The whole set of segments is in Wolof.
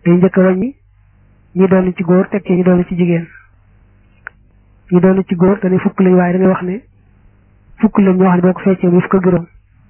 day njëkk a wàññi ñi doon ci góor teg ci ñi doon ci jigéen ñi doon ci góor dañuy fukk lañ waaye da ngay wax ne fukk lañ ñoo xam ne boo ko feccee muy fukk ak juróom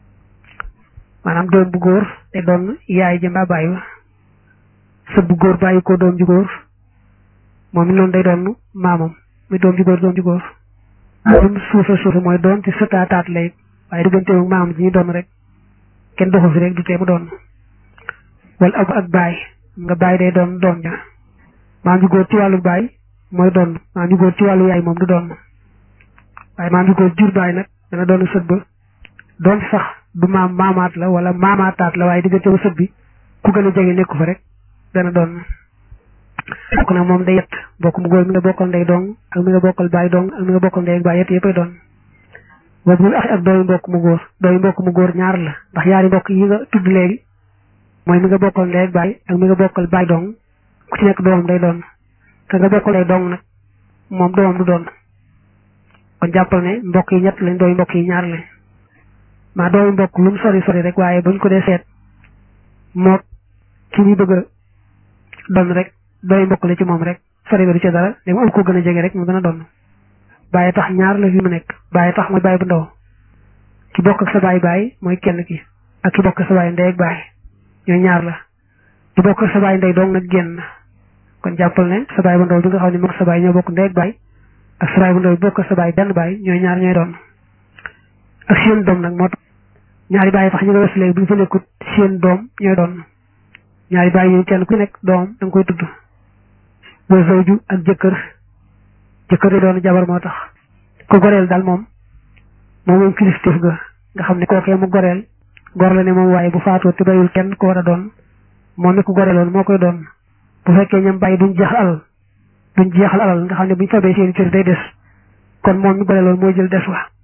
maanaam doom bu góor te doon yaay ja mbaa bàyyi wa sët bu góor bàyyi ko doom ju góor moom it noonu day doon maamam muy doom ju góor doom ju góor doom suufe suufe mooy doon ci sëtaataat lay waaye diggante moom maamam ji ñu doon rek kenn doxu fi rek du tee mu doon wala ab ak baay nga baay day doon doom ja maam ju góor ci wàllu baay mooy doon maam ju góor ci wàllu yaay moom du doon waaye maam ju góor jur baay nag dana doon sët ba doon sax du maam maamaat la wala maamaataat la waaye diggante ba sët bi ku gën a jege nekku fa rek dana doon bokk nag moom day yett bokk mu góor mi nga bokkal ndey dong ak mi nga bokkal baay dong ak mi nga bokkal ndey ak baay yett yëppay doon boobu ñu ak dooyu mbokk mu góor dooyu mbokk mu góor ñaar la ndax yaari mbokk yi nga tudd léegi mooy mi nga bokkal ndey ak baay ak mi nga bokkal baay dong ku ci nekk doomam day doon te nga bokkal ndey dong nag moom doomam du doon kon jàppal ne mbokk yi ñett lañ dooyu mbokk yi ñaar lañ maa dooyu mbokk lu mu sori sori rek waaye buñ ko dee seet moo ki muy bëgg a doon rek dooyu mbokk la ci moom rek sori ba du ci dara léegi am ko gën a jege rek mu gën a doon bàyyi tax ñaar la fi mu nekk bàyyi tax mooy bàyyi bu ndaw ki bokk ak sa baay baay mooy kenn ki ak ki bokk ak sa baay ndey ak baay ñooy ñaar la ki bokk ak sa baay ndey dong nag génn kon jàppal ne sa baay bu ndaw bi nga xam ne moom sa baay ñoo bokk ndey ak baay ak sa baay bu ndaw bi bokk ak sa baay benn baay ñooy ñaar ñooy doon ak seen doom nag moo tax ñaari baay tax ñu nga wes léegi bu ñu fa nekkut seen doom ñooy doon ñaari baay yooyu kenn ku nekk doom da nga koy tudd boo zawju ak jëkkër jëkkër doon jabar moo tax ko goreel daal moom moom moom kilifteef ga nga xam ne kookee mu goreel gor la ne moom waaye bu faatoo te bayul kenn ko war a doon moom mi ko goreeloon moo koy doon bu fekkee ñam bàyyi duñ jeexal alal duñ jeexal alal nga xam ne buñ fabee seeni cër day des kon moom mi goreeloon mooy jël des wa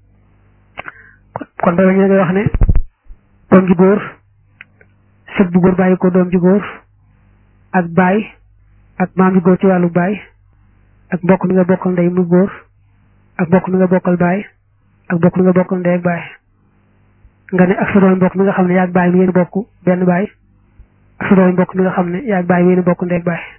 kon bay wañu ngay wax ne doom ju góor sët bu góor bàyyi ko doom ju góor ak baay ak maam ju góor ci wàllu baay ak mbokk mi nga bokkal ndey mu góor ak mbokk mi nga bokkal baay ak mbokk mi nga bokkal ndey ak baay nga ne ak sa doom mbokk mi nga xam ne yaag baay mi yéen bokk benn baay ak sa doom mbokk mi nga xam ne yaag baay mi yéen bokk ndey ak baay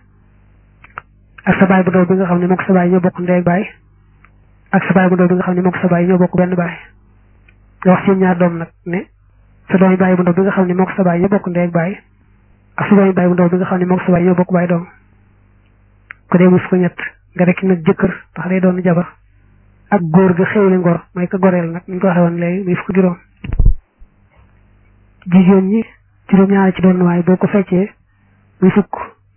ak sa baay bu ndaw bi nga xam ne mook sa baay ñoo bokk ndey ak baay ak sa baay bu ndaw bi nga xam ne mook sa baay ñoo bokk benn baay nga wax seen ñaar doom nag ne sa doomi baay bu ndaw bi nga xam ne mook sa baay ñoo bokk ndey ak baay ak sa doomi baay bu ndaw bi nga xam ne mook sa baay ñoo bokk baay doom ko dee mus ko ñett nga rek nag jëkkër ndax day doon jabar ak góor ga xewle ngor mooy ko goreel nag ñu ko waxee woon léegi muy fukk juróom jigéen ñi juróom ñaari ci doon waaye boo ko feccee muy fukk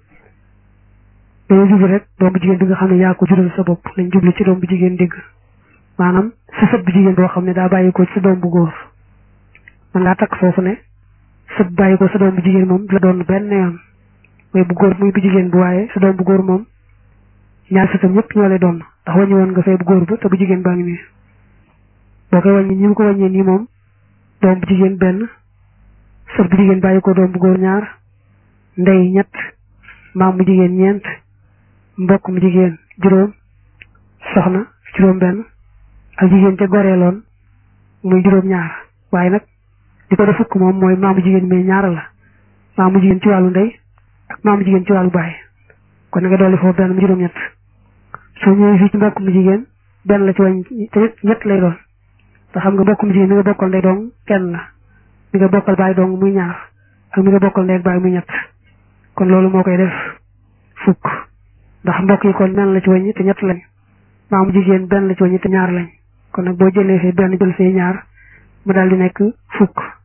dañu jublu rek doom bu jigéen bi nga xam ne yaa ko jural sa bopp lañ jublu ci doom bu jigéen dégg maanaam sa sët bu jigéen boo xam ne daa bàyyi ko ci sa doom bu góor man ngaa takk foofu ne sët bàyyi ko sa doom bu jigéen moom la doon benn yoon mooy bu góor muy bu jigéen bu waaye sa doom bu góor moom ñaar sëtam ñëpp ñoo lay doon ndax wàññi woon nga fay bu góor ba te bu jigéen baa ngi nii boo koy wàññi ñi mu ko wàññee nii moom doom bu jigéen benn sët bu jigéen bàyyi ko doom bu góor ñaar ndey ñett maam mu jigéen ñeent mbokk mu jigéen juróom soxna juróom benn ak jigéen ca goreeloon muy juróom ñaar waaye nag di ko def fukk moom mooy maamu jigéen mais ñaar la maamu jigéen ci wàllu ndey ak maamu jigéen ci wàllu baay kon na nga dolli foofu benn mu juróom ñett soo ñëwee fii ci mbokk mu jigéen benn la ci wàññi te ñett lay doon te xam nga mbokk mu jigéen mi nga bokkal ndey dong kenn la mi nga bokkal baay dong muy ñaar ak mi nga bokkal ndey ak baay muy ñett kon loolu moo koy def fukk ndax mbokk yi kon benn la ci wàññi te ñett lañ maamu jigéen benn la ci wàññi te ñaar lañ kon nag boo jëlee fee benn jël fee ñaar mu daal di nekk fukk